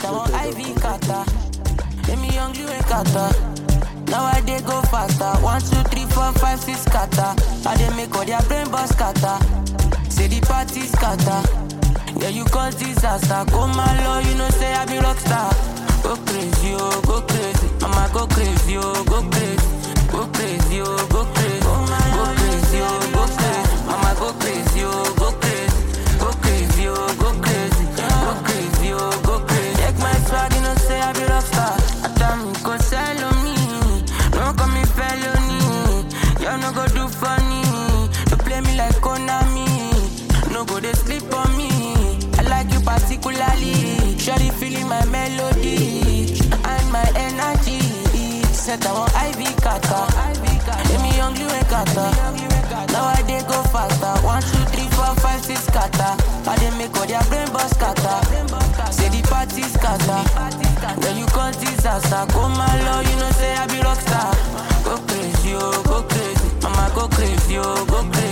Set I want IV kata. Let me young you a kata. Now I dey go faster. One, two, three, four, five, six kata. I dey make all their brain boss kata. Say the party scatter. Yeah, you cause disaster. Go my law, you know say I be rockstar. Go crazy, oh, go crazy. Mama go crazy, oh, go crazy. Go crazy, oh, go crazy. Go crazy, oh, go crazy. Mama go crazy, oh, go crazy. Go crazy, oh, go crazy. Go crazy, oh, go crazy. Check my swag, you know say I be rockstar. Atami go sell on me. No call me felony. Y'all no go do funny. No play me like Konami. No go they sleep on me. I like you particularly. Surely feeling my melody and my energy. Set I want IV kata. Let me young you a kata. Now I dey go faster. One, two, three, four, five, six kata. I dey make all their brain boss kata. Say the party scatter. When you cause disaster, go my law, you know say I be rockstar. Go crazy, oh, go crazy. Mama go crazy, oh, go crazy.